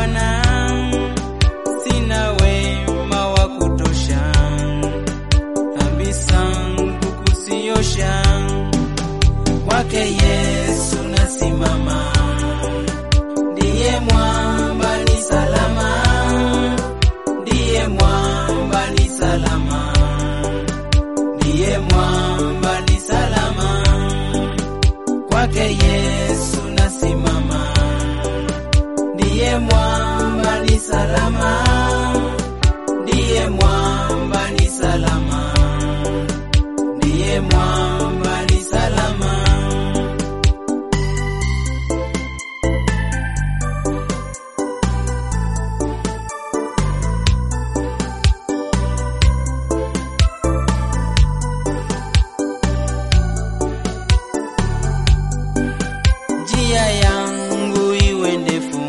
Bwana, sina wema wa kutosha, dhambi zangu kuziosha, kwake Yesu nasimama, ndiye mwamba ni salama, ndiye mwamba ni salama, ndiye mwamba ni salama, kwake Yesu nasimama, ndiye mwamba ni salama, ndiye mwamba ni salama, ndiye mwamba ni salama. njia yangu iwe ndefu,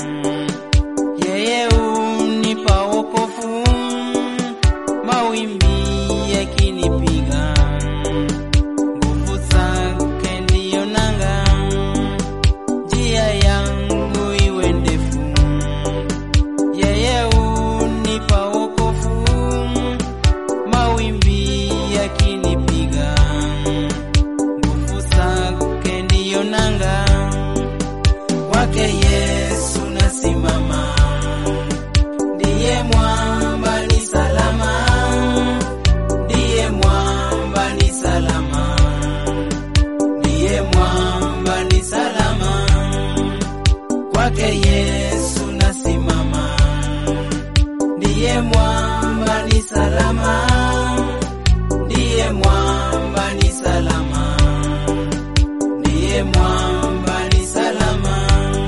yeye unipa wokovu, mawimbi yakinipiga, nguvu zake ndiyo nanga. Njia yangu iwe ndefu, yeye unipa wokovu, mawimbi yakinipiga nguvu zake ndiyo nanga, kwake Yesu nasimama, ndiye mwamba ni salama, ndiye mwamba ni salama, ndiye mwamba ni salama, kwake Yesu nasimama, ndiye mwamba ni salama, ndiye mwamba ni salama ndiye mwamba ni salama.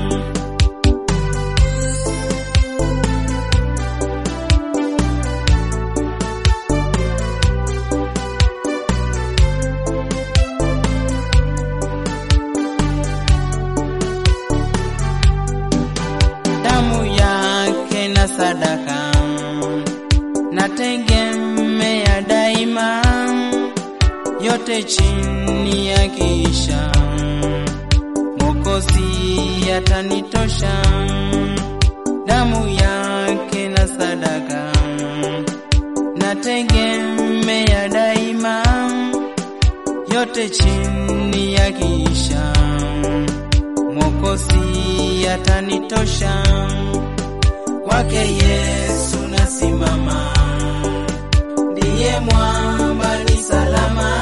Damu yake na sadaka nategemea daima, yote chini ya kisha Mwokozi atanitosha, damu yake na sadaka nategemea daima, yote chini ya kisha Mwokozi atanitosha, kwake Yesu nasimama, ndiye mwamba ni salama,